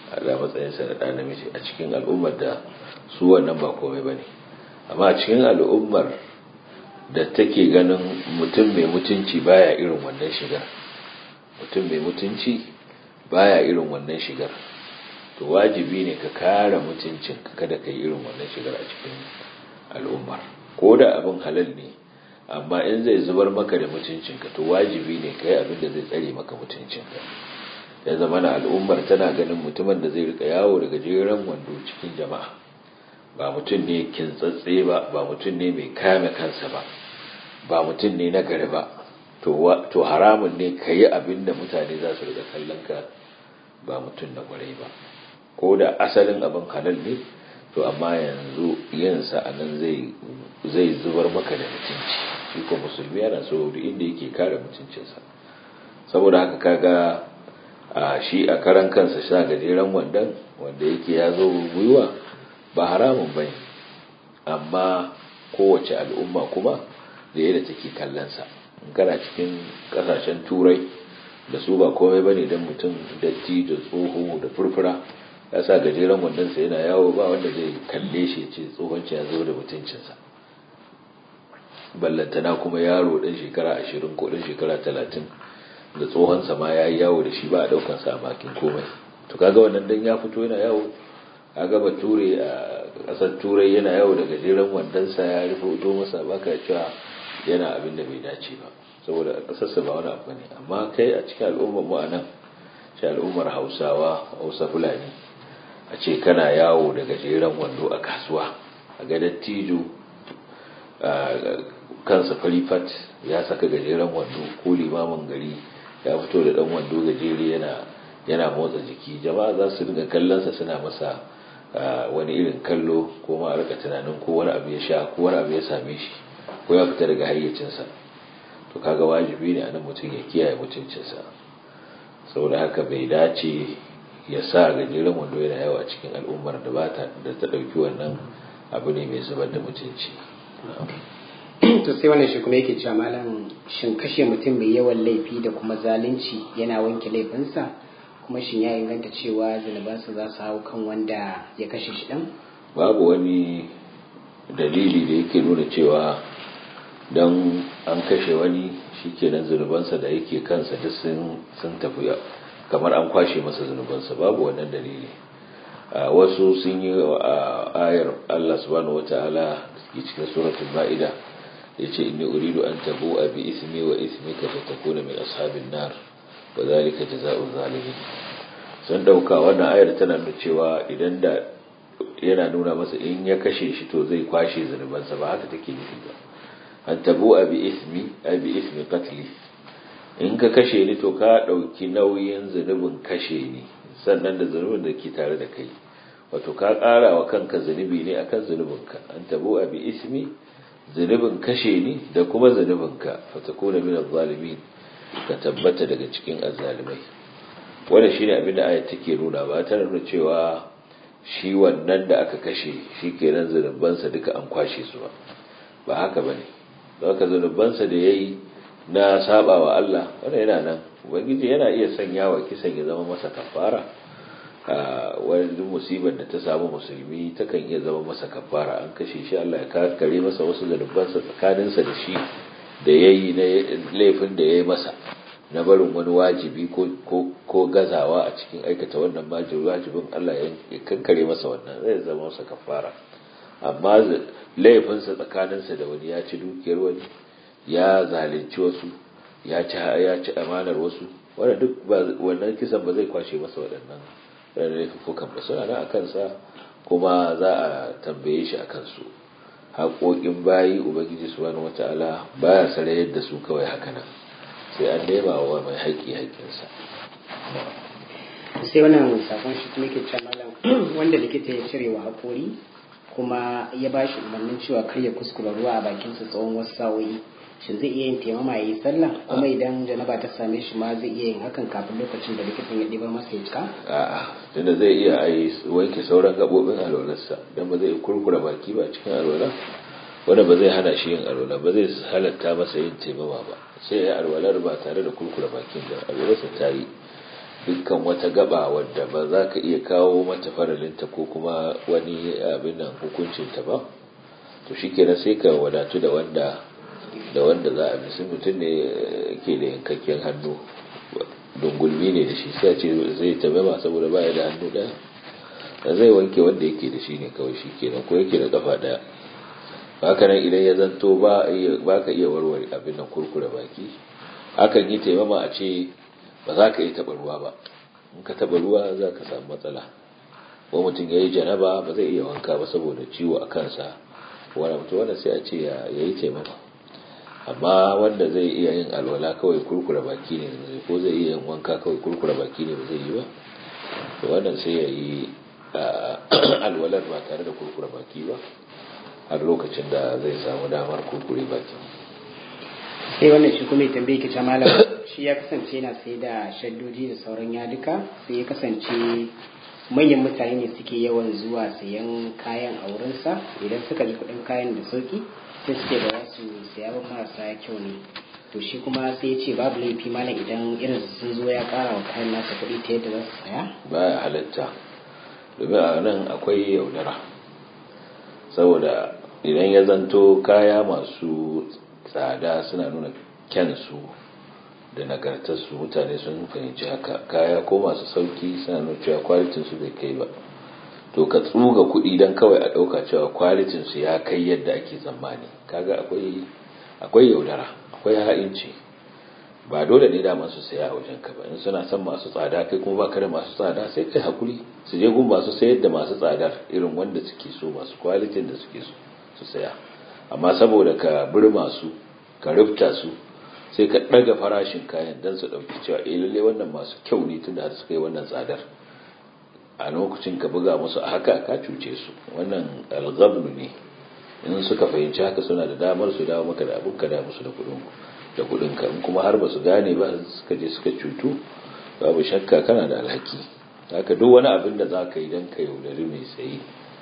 da matsayinsa da ɗan namiji a cikin al'ummar da su wannan ba komai ba ne amma a cikin al'ummar da take ganin mutum mai mutunci baya irin wannan shigar mutum mai mutunci baya irin wannan shigar to wajibi ne ka kare mutuncin kada ka yi irin wannan shigar a cikin al'ummar ko da abin halal ne amma in zai zubar maka da mutuncinka to wajibi ne ka yi abin da zai tsare maka mutuncinka ya zama na al'ummar tana ganin mutumin da zai rika yawo daga jeren wando cikin jama'a ba mutum ne kintsatse ba ba mutum ne mai kame kansa ba ba mutum ne na gari ba to haramun ne ka yi abin da mutane za su rika kallon ka ba mutum na kwarai ba ko da asalin abin halal ne to amma yanzu yinsa a nan zai zubar maka da mutunci shi ko musulmi yana so duk inda yake kare mutuncinsa saboda haka kaga a shi a karan kansa sha gajeren wandan wanda yake ya zo gwiwa ba haramun bai amma kowace al'umma kuma da yadda take kallonsa in kana cikin kasashen turai da su ba komai bane don mutum datti da tsoho da furfura ya sa gajeren wandonsa yana yawo ba wanda zai kalle shi ce tsohonci ya zo da mutuncinsa ballantana kuma yaro ɗan shekara ashirin ko ɗan shekara talatin da tsohonsa ma ya yi yawo da shi ba a ɗaukansa a bakin komai to kaga wannan dan ya fito yana yawo kaga bature a ƙasar turai yana yawo da gajeren wandonsa ya rufe fito masa baka cewa yana abin da bai dace ba saboda a ƙasarsa ba wani abu ne amma kai a cikin al'ummar mu a nan shi al'ummar hausawa hausa fulani a ce kana yawo da gajeren wando a kasuwa a ga dattijo kansa farifat ya saka gajeren wando ko limamin gari ya fito da dan wando gajere yana yana motsa jiki jama'a za su dinga kallonsa suna masa wani irin kallo ko ma a rika tunanin ko wani abu ya sha ko wani abu ya same shi ko ya fita daga hayyacinsa to kaga wajibi ne anan mutum ya kiyaye mutuncinsa saboda haka bai dace ya sa gajeren wando yana yawa cikin al'ummar da ba ta da ta ɗauki wannan abu ne mai zubar da mutunci to sai wannan shi kuma yake cewa malam shin kashe mutum mai yawan laifi da kuma zalunci yana wanke laifinsa kuma shin ya inganta cewa zunubansa za su hau kan wanda ya kashe shi ɗan babu wani dalili da yake nuna cewa don an kashe wani shikenan zunubansa da yake kansa duk sun tafi kamar an kwashe masa zunubansa babu wannan dalili wasu sun yi ayar Allah subhanahu wata'ala ke cikin suratul ma'ida yace inni uridu an tabu bi ismi wa ismika fatakuna min ashabin nar wa zalika jazaa'u zalimin sun dauka wannan ayar tana nuna cewa idan da yana nuna masa in ya kashe shi to zai kwashe zunubansa ba haka take nufi ba an tabu bi ismi bi ismi qatli in ka kashe ni to ka ɗauki nauyin zunubin kashe ni sannan da zunubin da ke tare da kai wato ka ƙara wa kanka zunubi ne akan zunubinka an tabo a bi ismi zunubin kashe ni da kuma zunubinka fatakuna min zalimin ka tabbata daga cikin azzalimai wannan shine abin da ayat take nuna ba ta nuna cewa shi wannan da aka kashe shi kenan zunubansa duka an kwashe su ba ba haka bane don haka zunubansa da yayi na saba wa Allah wanda yana nan ubangiji yana iya sanya wa kisan ya zama masa kafara wani musibar da ta samu musulmi takan iya zama masa kafara an kashe shi Allah ya kare masa wasu zanubansa tsakaninsa da shi da ya yi na laifin da ya yi masa na barin wani wajibi ko gazawa a cikin aikata wannan wajibin Allah ya kankare masa wannan zai zama masa kafara amma laifinsa tsakaninsa da wani ya ci dukiyar wani ya zalunci wasu ya ci ya ci amanar wasu wanda duk wannan kisan ba zai kwashe masa waɗannan laifukan ba suna nan a kansa kuma za a tambaye shi a kansu haƙoƙin bayi ubangiji subhanahu wata'ala baya sarayar da su kawai haka nan sai an nema wa mai haƙƙi haƙƙinsa sai wannan sakon shi kuma ke cewa malam wanda likita ya cire wa haƙori kuma ya ba shi umarnin cewa kar ya kuskura ruwa a bakinsa tsawon wasu sa'o'i shin zai iya yin taimama ya yi sallah kuma idan janaba ta same shi ma zai iya yin hakan kafin lokacin da likitan ya ɗibar masa ya cika a'a tunda zai iya a yi wanke sauran gaɓoɓin alwalarsa don ba zai kurkura baki ba cikin alwala wanda ba zai hana shi yin alwala ba zai halatta masa yin taimama ba sai ya yi alwalar ba tare da kurkura bakin da alwalarsa ta yi dukkan wata gaba wadda ba za ka iya kawo mata faralinta ko kuma wani abin nan hukuncinta ba to shi kenan sai ka wadatu da wanda da wanda za a bisu mutum ne ke da yankakken hannu dungulmi ne da shi sai ce zai tabe saboda baya da hannu ɗaya zai wanke wanda yake da shi ne kawai shi kenan ko yake da kafa ɗaya haka nan idan ya zanto ba ka iya warware abin nan kurkure baki akan yi taimama a ce ba za ka yi taɓa ruwa ba in ka taɓa ruwa za ka samu matsala ko mutum ya yi janaba ba zai iya wanka ba saboda ciwo a kansa wani mutum wanda sai a ce ya yi taimama amma wanda zai iya yin alwala kawai kurkura baki ne ko zai iya yin wanka kawai kurkura baki ne ba zai yi ba to wannan sai ya yi alwalar ba tare da kurkura baki ba har lokacin da zai samu damar kurkure baki sai wannan shi kuma ya tambaye ki malam shi ya kasance yana sai da shaddoji da sauran yaduka sai ya kasance manyan mutane ne suke yawan zuwa sayan kayan a wurinsa idan suka ji kuɗin kayan da sauki sai suke da wasu saya ba marasa kyau ne to shi kuma sai ya ce babu laifi malam idan irin sun zo ya ƙara wa kayan nasa kuɗi ta yadda za su saya baya halatta domin a nan akwai yaudara saboda idan ya zanto kaya masu tsada suna nuna kyansu da nagartarsu mutane sun fahimci haka kaya ko masu sauki suna nuna cewa kwalitinsu bai kai ba to ka tsuga kuɗi don kawai a ɗauka cewa kwalitinsu ya kai yadda ake tsammani kaga akwai akwai yaudara akwai ha'inci ba dole ne da masu saya a wajen ka ba in suna son masu tsada kai kuma baka da masu tsada sai kai hakuri su je gun masu sayar da masu tsadar irin wanda suke so masu kwalitin da suke so su saya amma saboda ka birma su ka rufta su sai ka ɗaga farashin kayan don su ɗauki cewa eh lalle wannan masu kyau ne tunda har suka yi wannan tsadar a lokacin ka buga musu a haka ka cuce su wannan algabnu ne in suka fahimci haka suna da damar su dawo maka da abin ka da musu da kuɗin da kuɗin ka in kuma har ba su gane ba suka je suka cutu babu shakka kana da alhaki haka duk wani abin da za ka yi don ka yaudari mai sayi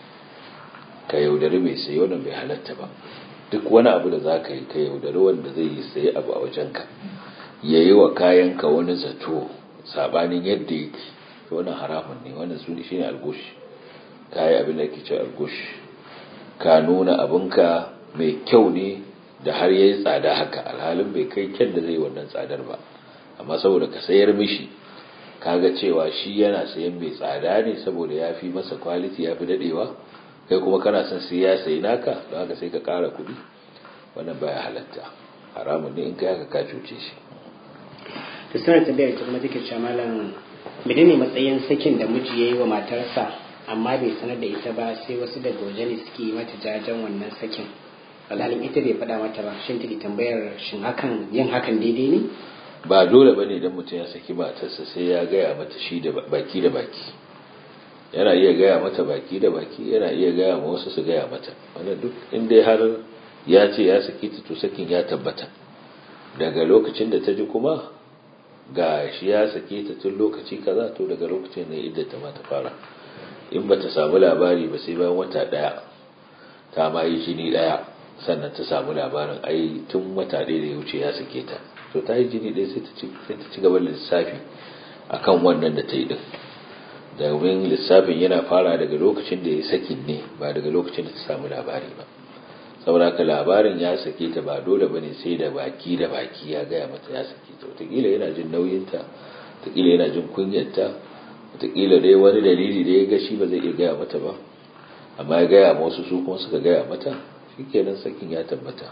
ka yaudari mai sayi wannan bai halatta ba duk wani abu da za ka yi ka yaudari wanda zai yi sayi abu a wajenka ya yi wa kayanka wani zato sabanin yadda yake wannan haramun ne wannan su ne shine algush ka yi abin da ke ce algush ka nuna abinka mai kyau ne da har ya yi tsada haka alhalin bai kai kyan da zai wannan tsadar ba amma saboda ka sayar mishi kaga cewa shi yana sayan mai tsada ne saboda ya fi masa kwaliti ya fi dadewa kai kuma kana son sai ya sayi naka don haka sai ka kara kuɗi wannan baya halatta haramun ne in kai haka ka cuce shi to sanar tambayar ta kuma take cewa malam menene matsayin sakin da miji yayi wa matarsa amma bai sanar da ita ba sai wasu daga waje ne suke mata jajen wannan sakin alhalin ita bai faɗa mata ba shin take tambayar shin hakan yin hakan daidai ne ba dole bane idan mutum ya saki matarsa sai ya gaya mata shi da baki da baki yana iya gaya mata baki da baki yana iya gaya ma wasu su gaya mata wannan duk inda har ya ce ya saki ta to sakin ya tabbata daga lokacin da ta ji kuma ga shi ya sake ta tun lokaci kaza to daga lokacin ne idda ta ma ta fara in ba ta samu labari ba sai bayan wata daya ta ma yi jini daya sannan ta samu labarin ai tun wata ɗaya da ya wuce ya sake ta to ta yi jini ɗaya sai ta ci gaba da lissafi akan wannan da ta yi din domin lissafin yana fara daga lokacin da ya sakin ne ba daga lokacin da ta samu labari ba saboda haka labarin ya sake ta ba dole bane sai da baki da baki ya gaya mata ya sake ta wataƙila yana jin nauyinta wataƙila yana jin kunyarta wataƙila dai wani dalili da ya ga shi ba zai iya gaya mata ba amma ya gaya ma wasu su kuma suka gaya mata shikenan sakin ya tabbata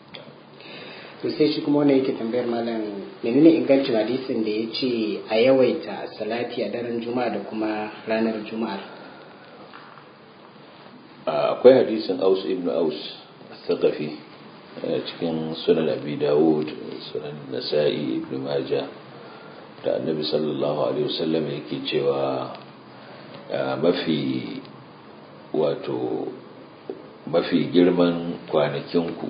to sai shi kuma wannan yake tambayar malam menene ingancin hadisin da ya ce a yawaita salati a daren juma'a da kuma ranar juma'ar akwai hadisin aus ibn aus thaqafi cikin sunan abi dawud sunan nasa'i ibn majah da annabi sallallahu alaihi wasallam yake cewa mafi wato mafi girman kwanakinku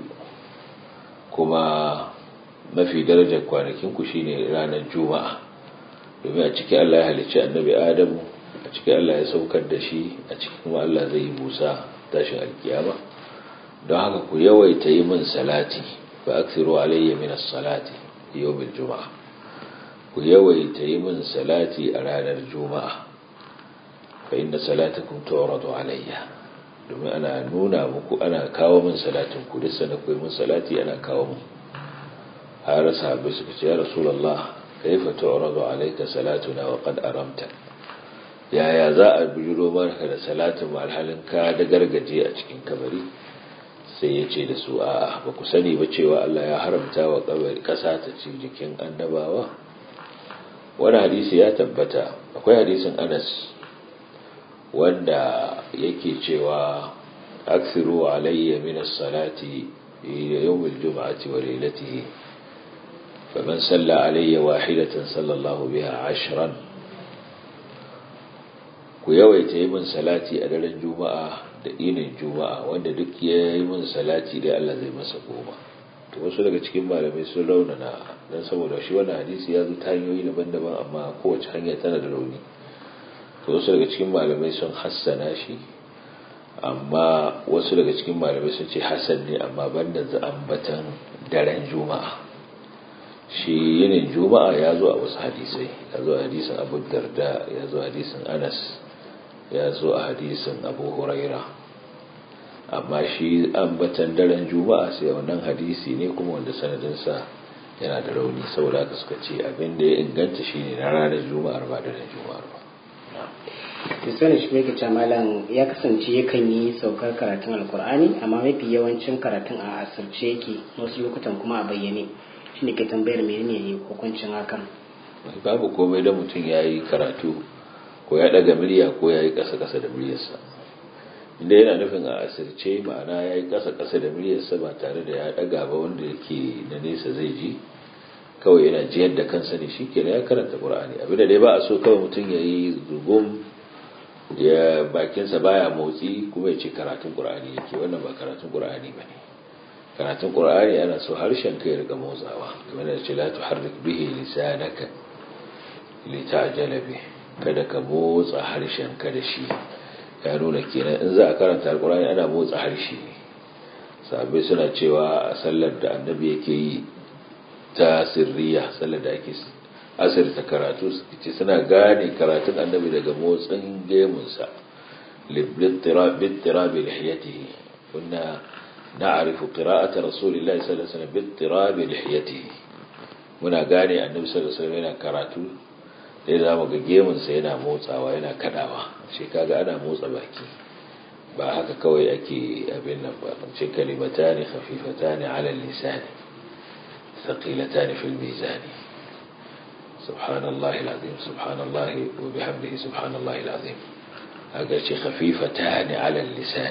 kuma mafi darajar kwanakinku shine ranar juma'a domin a ciki Allah ya halicci annabi adamu a ciki Allah ya saukar da shi a ciki kuma Allah zai yi busa tashin alkiyama don haka ku yawaita yi min salati fa aksiru alayya min as-salati yawmil juma'a ku yawaita yi min salati a ranar juma'a fa inna salatakum tu'radu alayya domin ana nuna muku ana kawo min salatin ku duk sanda ku yi min salati ana kawo min har sahabbai suka ce ya rasulullah kaifa tu'radu alayka salatuna wa qad aramta yaya za a bijiro maka da salatin alhalin ka da gargaje a cikin kabari sai ya ce da su a ba ku sani ba cewa Allah ya haramta wa kabari kasa ta ci jikin annabawa wani hadisi ya tabbata akwai hadisin Anas wanda yake cewa aksiru alayya min as-salati ila yawm al-jum'ati wa laylatihi faman salla alayya wahidatan sallallahu biha ashran ku yawaita yi min salati a daren juma'a da inin juma'a wanda duk ya yi min salati dai Allah zai masa goma to wasu daga cikin malamai sun raunana dan saboda shi wannan hadisi ya zo ta hanyoyi daban-daban amma kowace hanya tana da rauni to wasu daga cikin malamai sun hassana shi amma wasu daga cikin malamai sun ce hassan ne amma banda ambatan daren juma'a shi yinin juma'a ya zo a wasu hadisai ya zo a hadisin abu darda ya zo a hadisin anas ya zo a hadisin abu huraira amma shi ambatan daren juma'a sai wannan hadisi ne kuma wanda sanadinsa yana da rauni saboda haka suka ce abin da ya inganta shi ne na ranar juma'ar ba daren juma'ar ba Kristiyanin shi mai malam ya kasance yakan yi saukar karatun alkur'ani amma mafi yawancin karatun a asirce yake wasu lokutan kuma a bayyane shi ne ke tambayar menene hukuncin hakan babu komai da mutum ya yi karatu ko ya daga murya ko ya yi ƙasa-ƙasa da muryarsa inda yana nufin a asirce ma'ana ya yi ƙasa-ƙasa da muryarsa ba tare da ya daga ba wanda yake na nesa zai ji kawai yana jiyar da kansa ne shi ke ya karanta ƙur'ani abinda dai ba a so kawai mutum ya yi zugum ya bakinsa baya motsi kuma ya ce karatun ƙur'ani yake wannan ba karatun ƙur'ani ba ne karatun ƙur'ani ana so harshen ka ya riga motsawa kamar da ce la tuharrik bihi lisanaka li ta'jala bih kada ka motsa harshen ka da shi ya nuna kenan in za a karanta alƙur'ani ana motsa harshe ne sabai suna cewa a sallar da annabi yake yi ta sirriya sallar da ake asirta karatu ce suna gane karatun annabi daga motsin gemunsa bittirabi lihiyatihi kunna na'rifu qira'ata rasulillahi sallallahu alaihi wasallam bittirabi lihiyatihi muna gane annabi sallallahu alaihi wasallam yana karatu sai zamu ga gemunsa yana motsawa yana kadawa shi kaga ana motsa baki ba haka kawai ake abin nan ba ce kalimatani khafifatani ala lisani thaqilatani fil mizani سبحان الله العظيم سبحان الله وبحمده سبحان الله العظيم هذا شيء خفيفتان على اللسان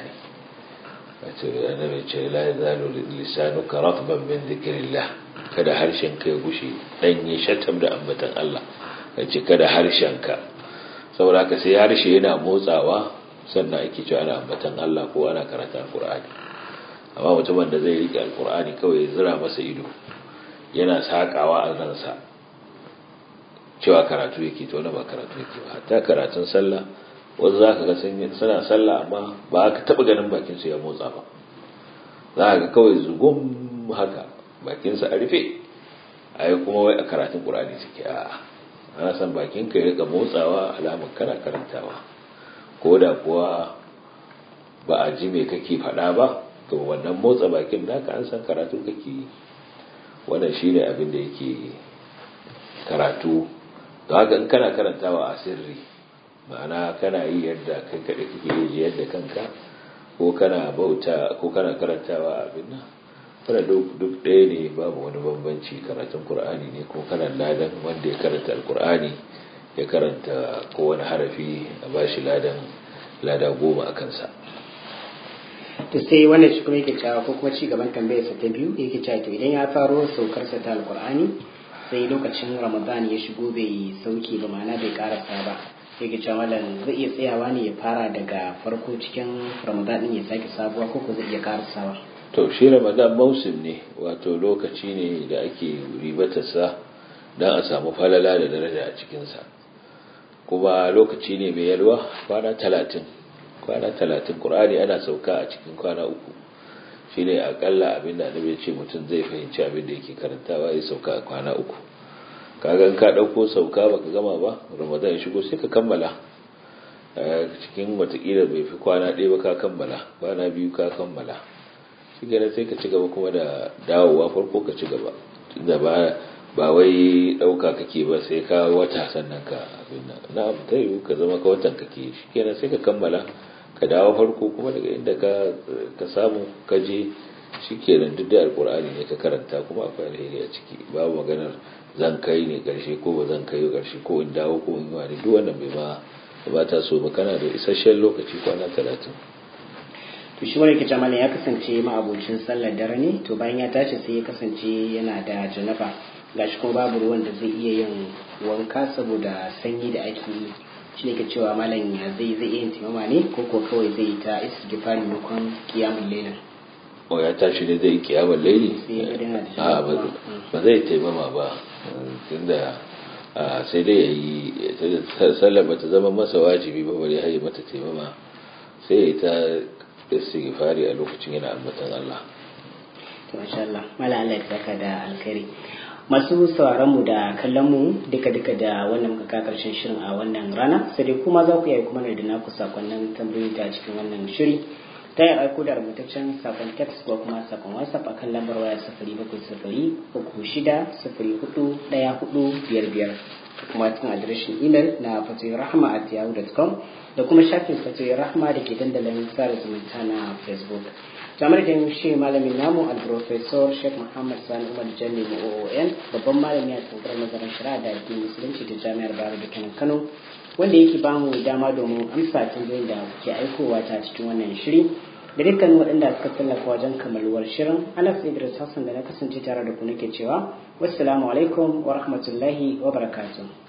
النبي لا يزال لسانك رطبا من ذكر الله kada harshenka ya gushe dan ya shatam da ambatan Allah yace kada harshenka saboda haka sai harshe yana motsawa sannan ake cewa ana ambatan Allah ko ana karanta alqur'ani amma mutumin da zai rike alqur'ani kawai ya zira masa ido yana sakawa a ransa cewa karatu yake to na ba karatu yake ba hatta karatun sallah wasu za ka ga suna sallah amma ba ka taɓa ganin bakinsu ya motsa ba za ka ga kawai zugun haka bakinsa a rufe a yi kuma wai a karatun ƙur'ani suke a ana san bakin ka ya rika motsawa alamun kana karantawa ko da kuwa ba a ji me kake faɗa ba to wannan motsa bakin naka an san karatu kake yi wannan shine abin da yake karatu don haka in kana karantawa a sirri ma'ana kana yi yadda kai kaɗai kake yi yadda kanka ko kana bauta ko kana karantawa abin nan kana duk ɗaya ne babu wani bambanci karatun qur'ani ne ko kana ladan wanda ya karanta alqur'ani ya karanta kowane harafi a bashi ladan lada goma a kansa to sai wannan shi kuma yake cewa ko kuma ci gaban tambayarsa ta biyu yake cewa to idan ya faro saukarsa ta alqur'ani sai lokacin ramadan ya shigo bai sauke ba ma'ana bai karasa ba sai ga cewa malam zai iya tsayawa ne ya fara daga farko cikin ramadan din ya sake sabuwa ko ko zai iya karasawa to shi ramadan mausim ne wato lokaci ne da ake ribatarsa don a samu falala da daraja a cikinsa kuma lokaci ne mai yalwa kwana talatin kwana talatin ƙur'ani ana sauka a cikin kwana uku shi ne akalla abin da annabi ce mutum zai fahimci abin da yake karantawa ya sauka a kwana uku kaga ka ɗauko sauka baka gama ba ramadan ya shigo sai ka kammala cikin watakila bai fi kwana ɗaya ba ka kammala kwana biyu ka kammala shi gane sai ka ci gaba kuma da dawowa farko ka ci gaba da ba ba wai ɗauka kake ba sai ka wata sannan ka abin nan na abu ta yiwu ka zama ka watan kake shi kenan sai ka kammala ka dawo farko kuma daga inda ka samu ka je shi kenan duk da alkur'ani ne ka karanta kuma akwai alheri a ciki babu maganar zan kai ne karshe ko ba zan kai karshe ko in dawo ko in yi wani duk wannan bai ma ba ta so ba kana da isasshen lokaci kwana talatin to shi wani kice malam ya kasance ma'abocin sallar dare ne to bayan ya tashi sai ya kasance yana da janaba gashi kuma babu ruwan da zai iya yin wanka saboda sanyi da ake yi shi ne ke cewa malam ya zai zai iya yin timama ne ko ko kawai zai yi ta istighfari maimakon kiyamul lailin o ya tashi ne zai kiyamul laili a ba zai taimama ba tunda sai dai ya yi sallar bata zama masa wajibi ba bari ya yi mata taimama sai ya yi ta istighfari a lokacin yana ambatan Allah to masha Allah mala Allah ya saka da alkhairi masu sauraron mu da kallon mu duka duka da wannan muka ka karshen shirin a wannan rana sai dai kuma za ku yi kuma da naku sakonnin tambayoyi ta cikin wannan shiri ta yi aiko da rubutaccen sakon text ko kuma sakon whatsapp akan lambar waya sifiri bakwai sifiri uku shida sifiri hudu ɗaya hudu biyar biyar kuma cikin adireshin imel na fatoyin rahama at yahoo.com da kuma shafin fatoyin rahama da ke dandalin sada zumunta na facebook kamar da shi malamin namu al-professor sheikh muhammad sani umar jami oon babban malami a tsangar nazarin shari'a da addinin musulunci ta jami'ar bayero da kanan kano wanda yake ba mu dama domin amsa tambayoyin da kuke aikowa ta cikin wannan shiri da dukkan waɗanda suka tallafa wajen kammaluwar shirin anas idris hassan da na kasance tare da ku nake cewa wassalamu alaikum wa rahmatullahi wa barakatuh